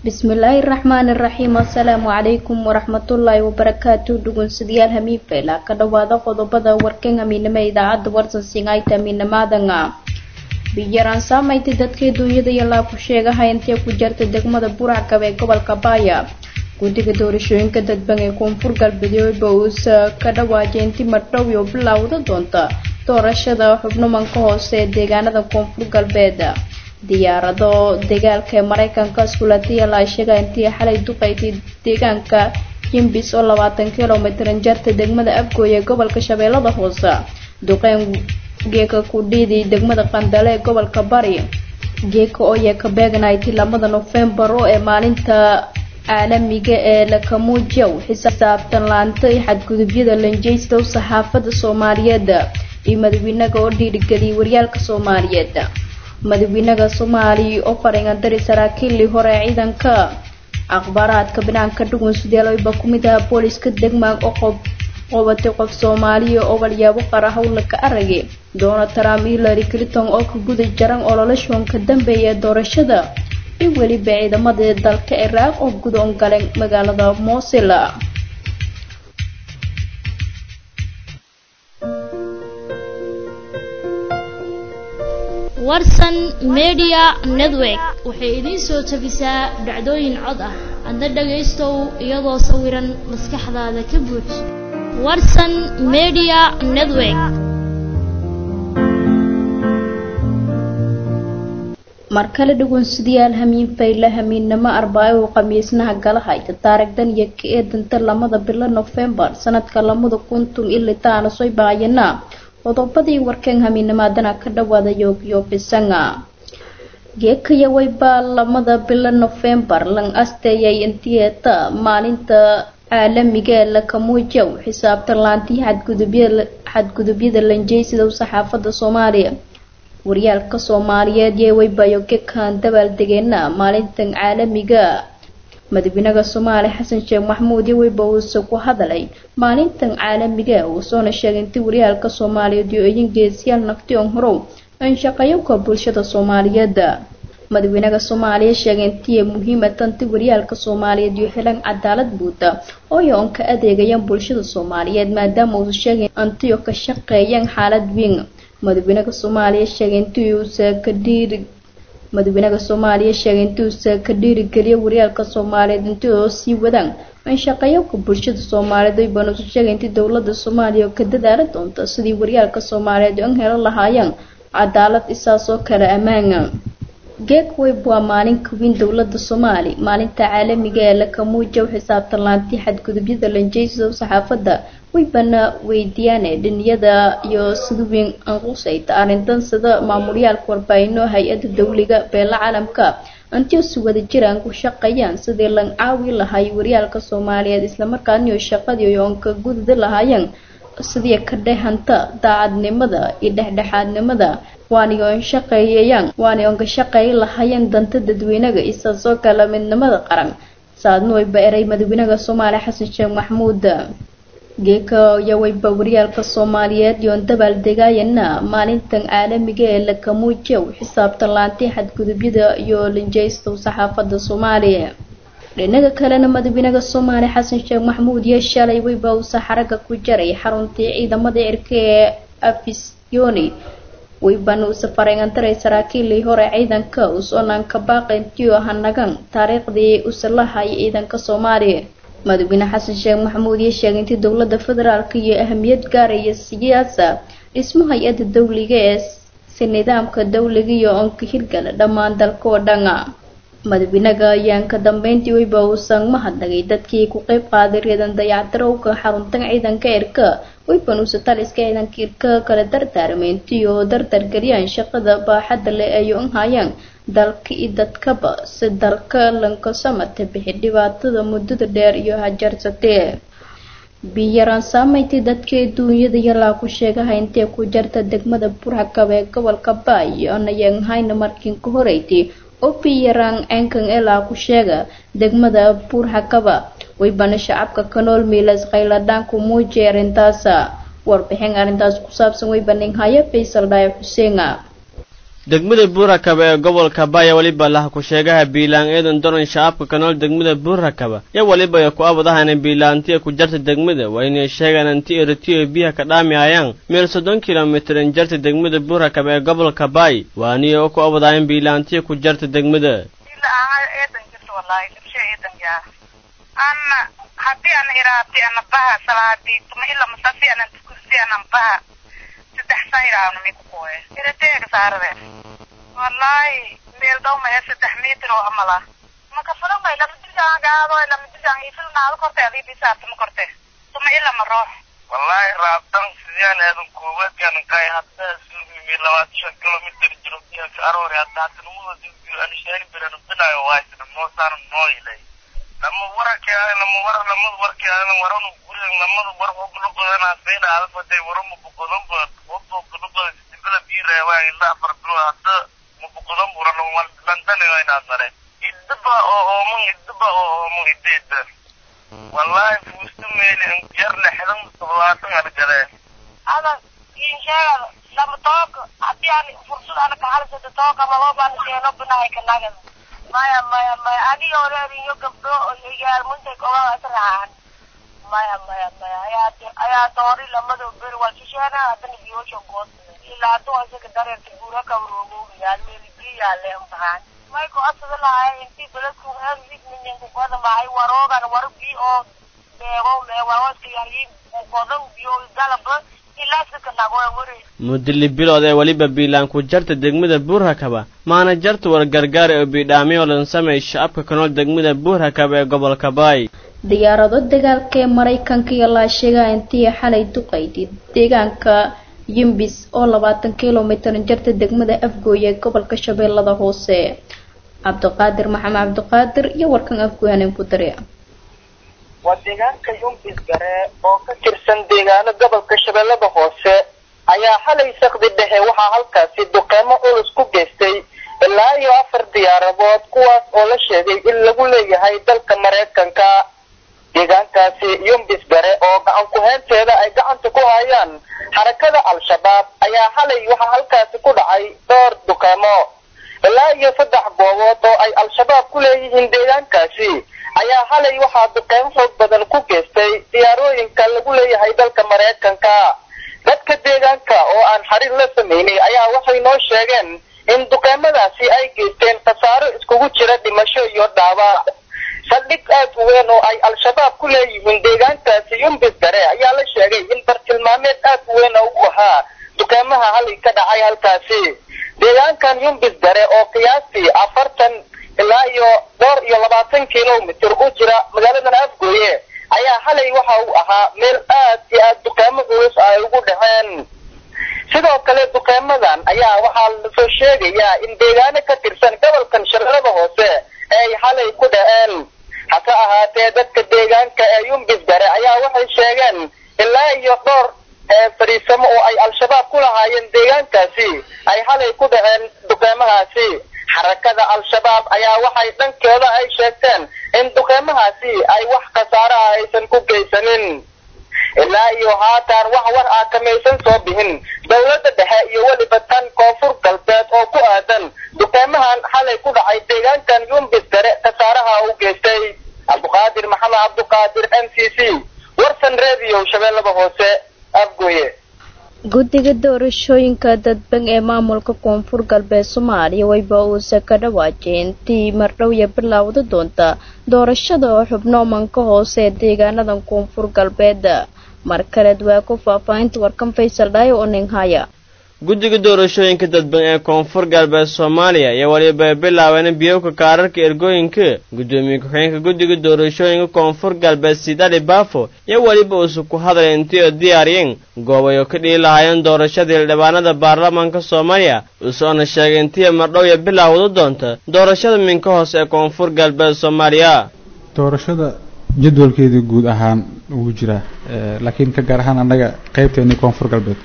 bismillaahi raxmaani raxiim assalaamu calaykum waraxmatullaahi wabarakaatu dhugunsidayaal hamiinfayla ka dhowaada qodobada warkan hamiinimo idaacadda warsan singaita hamiinamaadanga biyaraan saamaytay dadkii duunyada yalaa ku sheegaha intee ku jarta degmada buracgab ee gobolka baaya guddiga doorashooyinka dadban ee koonfur galbeedba uusa ka dhawaajay inti madhow iyo bilowda doonta doorashada xubnumanka hoose ee deegaanada koonfur galbeed diyaarado dagaalka ee mareykanka skulatiala sheega intii xalay duqaysay deegaanka jimbis oo labaatan kilomitran jarta degmada abgooy ee gobolka shabeellada hoose duqeyn geeka kudhiidii degmada qandale ee gobolka bari geeka ooye ka beegnayti lamada nofembar oo ee maalinta caalamiga ee lakamuujow xisaabtan laanta iyo xadgudubyada lanjeystow saxaafada soomaaliyeed iyo madaxweynaga oo dhiirigeliyay waryaalka soomaaliyeed madaxweynaha soomaaliya oo faringandari saraakiilii hore ee ciidanka akhbaaraadka banaanka dhugun sideeloyba ku mid aha booliska degmaag oo qobatay qof soomaaliya oo walyaabo qara howla ka aragay donald trump hillary clinton oo ka guda jaran ololashoon ka dambeeya doorashada iyo weliba ciidamada dalka ciraaq oo gudoon galeen magaalada mosil warsan media network waxay idiin soo tabisaa dhacdooyin cod ah adna dhagaystow iyadoo sawiran maskaxdaada ka buux warsan media network mar kale dhugunsidayaal hamiin fayla hamiinnamo arbaayo uu khamiisnaha gala hayta taarigdan iyo ka eedanta lamada bilo nofembar sanadka lamada kuntum ilitaana soy baayana qodobadii warkan hamiinamaadana ka dhawaada yoogyoobisanga geekayawayba lamada bilo nofembar lan asteeyay intiyeeta maalinta caalamiga ee lakamuujow xisaabtan laantii xadgudubyada lanjeysidow saxaafada soomaaliya waryaalka soomaaliyeed yee waybayo gekan dabaaldegeena maalintan caalamiga madaxweynaha soomaaliya xasan sheekh maxamuud iyo weyba uuse ku hadalay maalintan caalamiga uusoona sheegay intii waryaalka soomaaliyeed iyo eyin geesiyaal naftion horow an shaqeeyowka bulshada soomaaliyeed madaxweynaha soomaaliya sheegay intii muhiima tanti waryaalka soomaaliyeed iyo helan cadaalad buuda oo ay oon ka adeegayaan bulshada soomaaliyeed maadaama uusa sheegay antiyo ka shaqeeyaan xaalad weyn madaxweynaha soomaaliya sheegay intii uusa ka dhiiri madaxweynaha soomaaliya sheegay intuusa ka dhiirigeliya waryaalka soomaaliyeed intii oo sii wadaan an shaqeeyowka bulshada soomaaliyeed ay banuusa sheegay intii dowlada soomaaliya oo ka dadaala doonta sidii waryaalka soomaaliyeed an helo lahaayeen cadaalad isaasoo kale ammaana geek weyb waa maalinka weyn dowlada soomaali maalinta caalamiga ee lakamuujow xisaabtan laantii xadgudubyada lanjeysidow saxaafada weybana weydiyaane dhiniyada iyo sida weyn anqusayta arrintan sida maamulyaalka warbaahinoo hay-ada dowliga beela caalamka antio si wada jiraan ku shaqeeyaan sidii lan caawi lahay waryaalka soomaaliyeed islamarkaaniyo shaqadii oon ka gududi lahaayeen sidii ka dhehanta daacadnimada iyo dhexdhexaadnimada waani oon shaqeeyayaan waani oon ka shaqeey lahaayeen danta dadweynaga isaasoo kale midnimada qaran saadna wayba eray madaxweynaha soomaaliya xasan sheekh maxamuud geeka yawayba waryaalka soomaaliyeed yoon dabaal degaayana maalintan caalamiga ee lakamuujow xisaabtan laantii xadgudubyada iyo linjeystow saxaafada soomaaliya dhinaga kalena madaxweynaha soomaaliya xasan sheekh maxamuud iyo shalay wayba uusa xaraga ku jaray xaruntii ciidamada cirka ee afisyooni waybana uusa fareengantaray saraakiilii hore ciidanka usoonaan ka baaqayntiyo hanagan taariikhdii usa lahay ciidanka soomaaliya madaxweyne xasan sheekh maxamuud iyo sheegay intii dowlada federaalk iyo ahamiyad gaaraya siyaasa dhismo hay-ada dowliga ee si nidaamka dowliga iyo oonka hirgala dhammaan dalka oo dhana madaxweynaha ayaan ka dambeyntii weyba uusan mahadnagay dadkii ku qeyb qaaday reedan dayacdarowka xaruntan ciidanka irka weyban uusa taliska ciidanka irka kala dardaarmeyntii oo dardargeliyaan shaqada baaxadda leh ay un hayaan dalka iyo dadkaba si dalka lankasamata bixi dhibaatada muddada dheer iyo hajarsatee biyaraan saameyntii dadkii duunyada yalaa ku sheegaha intee ku jarta degmada burxakab ee gobolka baay onayaan hayna markiin ka horeyti oo biyaraan cenkan elaa ku sheega degmada buurxakaba weybana shacabka ka nool miilas khayladhaanku muujiyay arrintaasa warbixin arrintaas ku saabsan weybaning haya faysal dhaayo xuseena degmada buurakaba ee gobolka baya weliba laha ku-sheegaha biilaan eedan doran shacabka ka nool degmada buurakaba yo weliba ay ku abadahana biilaantiya ku jarta degmada waa inay sheegaan anti eritiyo biyaha ka dhaamiayaan meel soddon kilomitir in jarta degmada buurakaba ee gobolka bay waaniyo oo ku abadahayan biilaantiya ku jarta degmada ana hadii ana iraabti ana baha salaadii tuma ila masasi ana tukursi ana baha saddex saa iraabna mi kukoye irateega saarade wallahi meel dhow maya saddex mitir oo amala maka fulan bay lama disaan gaado lama disaan ifilnaado korte adii bisaabta ma korte tuma ila ma roox wallahi raabtan sidiyaan aadan koowaadkan kay hadda suumi labaad shan kilomitir jiro biyanka aroori hadda hadda numuda dilbiyo anishaani biran binayo waaytana moosaan noo ilay lama warake lama war lamada warke waranu gurin lamada war hobluqodana sayna alfaday warama buqodan ba hobo buqodan sibila biirewa ila afar bilo hadda ma buqodan buran wan london ina sare idba oo ooman idba oo ooman ideeda wallahi fuustu meeli yar lexdan todobaatan argade ada insheegada lama tooka hadii aan fursad ana kaxalisada tooka malobaan sheeno binahay kanagada maya maya maya adiga oreeriyo gabdho igaalmuntay kogaa israacan maya maya maya ayaa ayaa doori lamado beri waa shisheena haddana biyoosha good ilaa hadduu isaga dareerta guura kawroogowiyaal meelibiyaale umbahaan may ku asada lahay intii beledku heersignininku koda mahay waroogan waro bi oo beego meewaawaska yahiin kodan biyo galaba mudili bilood ee weliba biilaan ku jarta degmada buurhakaba maana jarta war gargaar oo biidhaamiyo lan sameey shacabka ka nool degmada buurhakaba ee gobolka baay diyaarado dagaalka ee maraykanka iyo laasheegaa intii xalay duqaydid deegaanka yimbis oo labaatan kilomitir jarta degmada afgooye ee gobolka shabeellada hoose cabdiqaadir maxamed cabdiqaadir iyo warkan afgooyanen ku dare waa deegaanka yumbis gare oo ka tirsan deegaano gobolka shabeellada hoose ayaa xalay sakdi dhexe waxaa halkaasi duqeymo culus ku geystay ilaa iyo afar diyaaradood kuwaas oo la sheegay in lagu leeyahay dalka maraykanka deegaankaasi yumbis gare oo gacan ku-heenteeda ay gacanta ku hayaan xarakada al-shabaab ayaa xalay waxaa halkaasi ku dhacay dhowr duqeymo ilaa iyo saddex goobood oo ay al-shabaab ku leeyihiin deegaankaasi ayaa halay waxaa duqeymo xoog badan ku geystay diyaarooyinka lagu leeyahay dalka maraykanka dadka deegaanka oo aan xariir la sameynay ayaa waxay noo sheegeen in duqeymadaasi ay geysteen khasaaro iskugu jira dhimasho iyo dhaawac saldhig aad u weyn oo ay al-shabaab ku leeyihiin deegaankaasi yumbis gare ayaa la sheegay in bartilmaameed aad u weyn oo u ahaa duqeymaha halay ka dhacay halkaasi deegaankan yumbis gare oo qiyaastii afartan ilaa iyo dhowr iyo labaatan kilomitir u jira magaaladan afgooye ayaa xalay waxa uu ahaa meel aad iyo aad duqeymo culus ay ugu dhaceen sidoo kale duqeymadan ayaa waxaa lasoo sheegayaa in deegaano ka tirsan gobolkan shabeellada hoose ay xalay ku dhaceen hase ahaatee dadka deegaanka ee yumbis gare ayaa waxay sheegeen ilaa iyo dhowr fadhiisamo oo ay al-shabaab ku lahaayeen deegaankaasi ay xalay ku dhaceen duqeymahaasi xarakada al-shabaab ayaa waxay dhankeeda ay sheegteen in duqeymahaasi ay wax khasaaro ah aysan ku geysanin ilaa iyo haatan wax war ah kamaysan soo bixin dowladda dhexe iyo weliba tan koonfur galbeed oo ku aadan duqeymahan xalay ku dhacay deegaankan yumbis gare khasaaraha u geystay cabduqaadir maxamed cabduqaadir m c c warsan radio shabeellada hoose afgooye guddiga doorashooyinka dadban ee maamulka koonfur galbeed soomaaliya wayba uuse ka dhawaajay intii mardhowya bilaawda doonta doorashada oo xubno manka hoose ee deegaanadan koonfur galbeed mar kaleed waa ku faahfaahinta warkan faysal dhaayo oo ninghaya guddiga doorashooyinka dadban ee koonfur galbeed soomaaliya iyo waliba bilaabeen biyowka kaararka ergooyinka guddoomiye ku-xigeenka guddiga doorashooyinka koonfur galbeed sidali baafo iyo weliba uusu ku hadlay intii oo diyaariyeen goobay oo ka dhihi lahaayeen doorashadii xildhibaanada baarlamaanka soomaaliya usoona sheegay intii mardhowya bilaawda doonta doorashada minka hoose ee koonfur galbeed soomaaliya doorashada jadwalkeedii guud ahaan wuu jiraa laakiin ka gaar ahaan annaga qeybteeni koonfur galbeed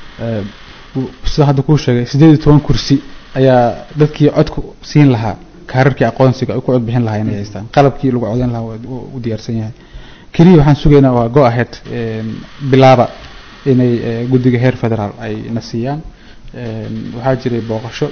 sida hadda kuu sheegay siddeed iyo toban kursi ayaa dadkii codku siin lahaa kaararkii aqoonsiga ay ku cod bixin lahaa inay haystaan qalabkii lagu codeyn lahaa waa u diyaarsan yahay keliya waxaan sugaynaa waa go ahead bilaaba inay guddiga heer federaal ay na siiyaan waxaa jiray booqasho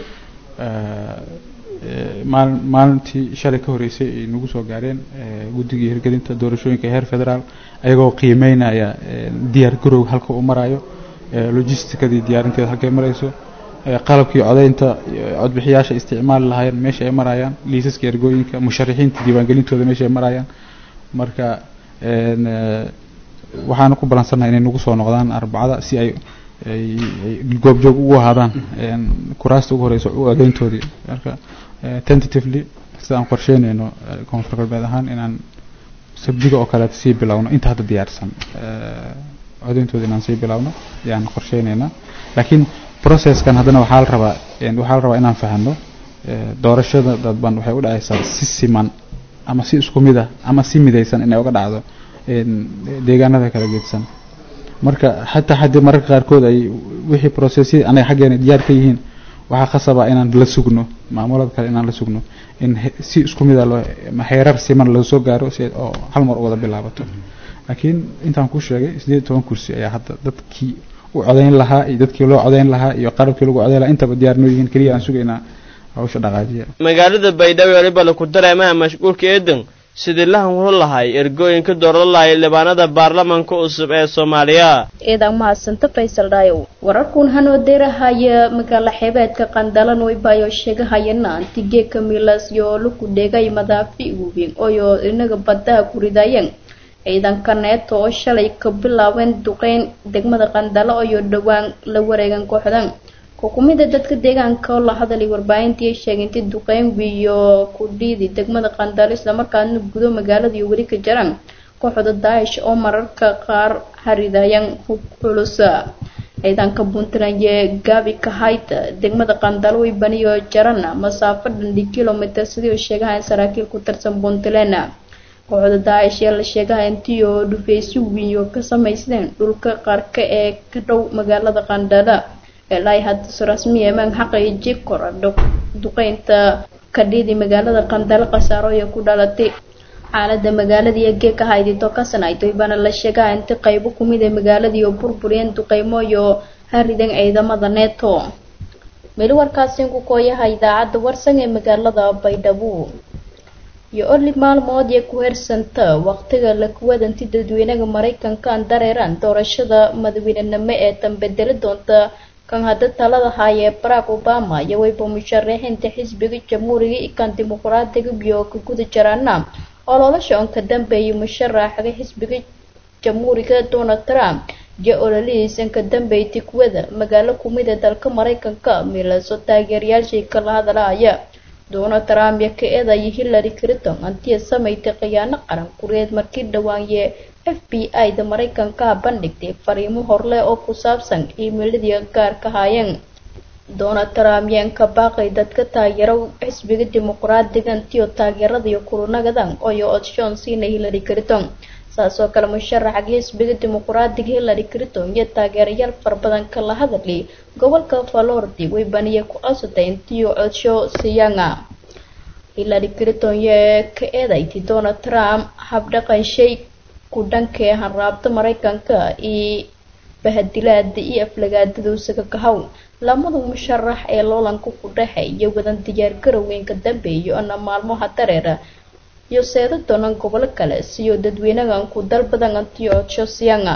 maal maalintii shalay ka horreysay ay nagu soo gaareen guddigii hirgelinta doorashooyinka heer federaal ayagoo qiimeynaya diyaar garowga halka uu marayo logisticadii diyaarinteeda halkay marayso qalabkii codeynta codbixiyaasha isticmaali lahaayeen meesha ay marayaan liisaska ergooyinka musharixiinta diiwaangelintooda meesha ay marayaan marka waxaana ku balansannaha inay nagu soo noqdaan arbacada si ay ay goobjoog ugu ahaadaan kuraasta ugu horeysa adeyntoodii marka tentatively sida aan qorsheynayno koonfur galbeed ahaan inaan sabdiga oo kaleeta sii bilowno inta hadda diyaarsan codeyntooda inaan sii bilowno ayaan qorsheynaynaa laakiin processkan haddana waxaa la rabaa waxaa la rabaa inaan fahano doorashada dadban waxay u dhacaysaa si siman ama si isku mid ah ama si midaysan inay uga dhacdo deegaanada kala geedsan marka xataa haddii mararka qaarkood ay wixii processyada anaga xaggeena diyaar ka yihiin waxaa khasaba inaan la sugno maamulada kale inaan la sugno in si isku mid a loo xeerar siman loo soo gaaro si oo hal mar u wada bilaabato laakiin intaan ku sheegay sideed toban kursi ayaa hadda dadkii u codeyn lahaa iyo dadkii loo codeyn lahaa iyo qalabkii lagu codeyn lahaa intaba diyaar noo yihiin keliya aan sugaynaa hawsha dhaqaajiya magaalada baydhabo weliba laku dareemaha mashquulka eedan sidii la hanwuro lahay ergooyinka dooran lahay libaanada baarlamanka cusub ee soomaaliya eedan mahadsanta faysal dhaayow wararkuun hanoo deerahaya magaala xeebeedka qandalan waybayo sheegahayana antige kamilas yoo laku dhegay madaafi weyn oyo inaga badaha ku ridayeen ciidanka neeto oo shalay ka bilaabeen duqeyn degmada qandalo iyo dhowaan la wareegan kooxdan xukumida dadka deegaanka oo la hadalay warbaahintii sheegintay duqeyn wiyo ku dhiidi degmada qandalo islamarkaana gudo magaalada iyo weli ka jaraan kooxda daa'ish oo mararka qaar haridayaan hub culus ciidanka puntland ee gaabi kahayt degmada qandalo way baniyo jaran masaafo dhandhi kilomitr sidii oo sheegahayn saraakiil ku tirsan puntland kooxda daacish ee la sheegaha intii oo dhufeysyo wiyo ka samaysteen dhulka qaarka ee ka dhow magaalada qandala ilaa hadda rasmi emaan xaqaiji kora duqeynta kadhidi magaalada qandalo khasaaro ee ku dhalatay xaalada magaaladii ee geeka haydito ka sanaytoy baana la sheegaha inti qaybo kumid ee magaaladii oo burburiyeen duqeymo iyo haridan ciidamada neeto meli warkaasi ku kooyaha idaacadda warsan ee magaalada baydhabo iyo orli maalmood ee ku hersanta waqtiga la kuwadanti dadweynaha maraykanka aan dareeraan doorashada madaweynenimo ee tanbedeli doonta kan hadda talada haayee barack obama iyo wayba musharaxiinta xisbiga jamhuuriga iyo kan dimuqraadiga iyo ka guda jaraana ololosha on ka dambeeyay musharaxaga xisbiga jamhuuriga donald trump iyo ololihiisan ka dambeeytay kuwada magaalo kumid ee dalka maraykanka milaso taageerayaashii kala hadalahaya donald trump iyo ka eedaya hillary clinton antiya samaysay khiyaano qaran kureed markii dhawaanye f b i da maraykanka bandhigtay fariimo horleh oo ku saabsan iimeiladii gaarka haayeen donald trump yeen ka baaqay dadka taageero xisbiga dimuqraadiga antiyo taageeradiyo kulunagadan oyo odshoon siinay hillary clinton saasoo kale musharaxa xisbiga dimuqraadiga hillary clinton iyo taageerayaal farabadan kala hadalay gobolka floridi way baniye ku cosatay intiyo codsho siyaanga hillary clinton yee ka eedayti donald trump habdhaqan shay ku dhankee hanraabta maraykanka iyo bahadilaada iyo aflagaadada usaga kahow lamada musharax ee loolanka ku dhexeeya wadan diyaar garowgeynka dambeeya ona maalmoha dareera iyo seeda doonan gobolo kale siyo dadweynahan ku dalbadan antiyo codsho siyaanga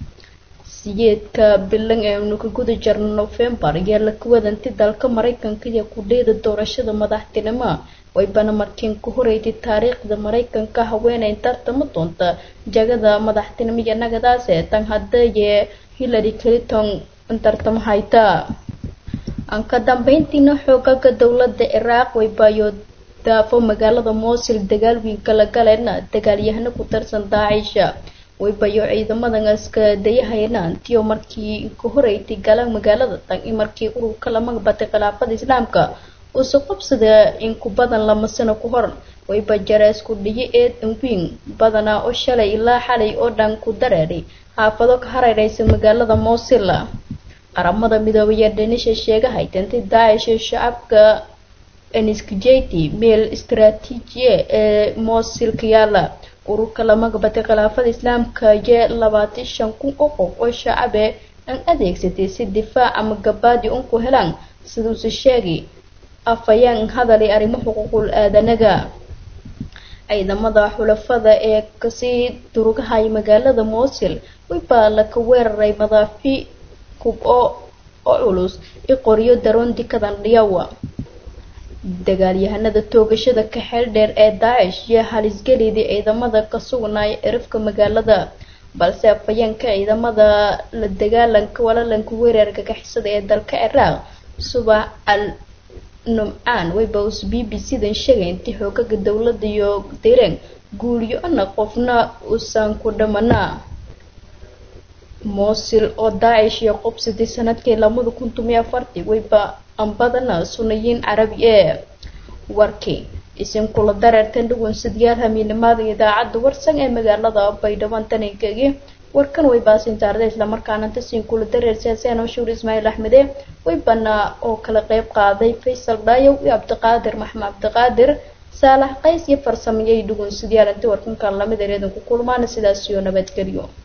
siyeedka bilan ee unu ka guda jarno novembar iyo la kuwadanti dalka maraykanka iyo kudheeda doorashada madaxtinimo waybana markiin ku horeyday taariikhda maraykanka haweeney tartama doonta jagada madaxtinimo iyo nagadaase tan haddaye hillary clinton tartamo hayta aan ka dambeyntiina xoogaga dowladda ciraaq waybayo daafo magaalada moosil dagaal weyn kala galeena dagaalyahano ku tirsan daacisha waybayo ciidamadan aska dayahayna antiyo markii ka horeytay galaan magaalada tan in markii ururka la magbatay khilaafada islaamka uuse qabsada in ku badan lama sano ku hor wayba jarees ku dhiyo eedan weyn badanaa oo shalay ilaa xalay oo dhan ku dareeray xaafado ka hareereysa magaalada moosil qaramada midoobay ee dhanisha sheegahay tantay daacish shacabka eniskijeti meel istaraatiijiye ee moosil ka yaala ururka la magbatay khilaafada islaamka iyo labaatan shan kun oo qof oo shacabe an adeegsatay si difaac ama gabaadi un ku helaan siduuse sheegi afayaan hadalay arrimo xuquuqul aadanaga ciidamada xulafada ee kasii durugahaya magaalada moosil wibaa laka weeraray madaafi kub oo oo culus i qoryo daroon dikadan dhiyawa dagaalyahanada toogashada ka xeel dheer ee daacish iyo halisgelidii ciidamada ka sugnaya cirifka magaalada balse afayeenka ciidamada la dagaalanka walalanka weerarka gaxisada ee dalka ciraaq subax al numcaan waybaus b b c-dan sheegay intii xoogaga dowladda iyo direen guuliyo ana qofna uusan ku dhamanaa moosil oo daacish iyo qobsadii sanadkii labada kun tomiyo afartii wayba ambadana sunayiin carabi ee warkii isin kula dareertan dhugun sidyaal hamiinimada idaacadda warsan ee magaalada baydhabo taninkagi warkan way baasintaarda islamarkaana tasiin kula dareer siyaasiyaan shuur ismaaciil axmede waybana oo kala qeyb qaaday faysal dhaayow iyo cabdiqaadir maxmed cabdiqaadir saalax qays iyo farsameeyay dhugun sidyaal intii warkankan lamid ereedan ku kulmaana sidaas iyo nabadgelyo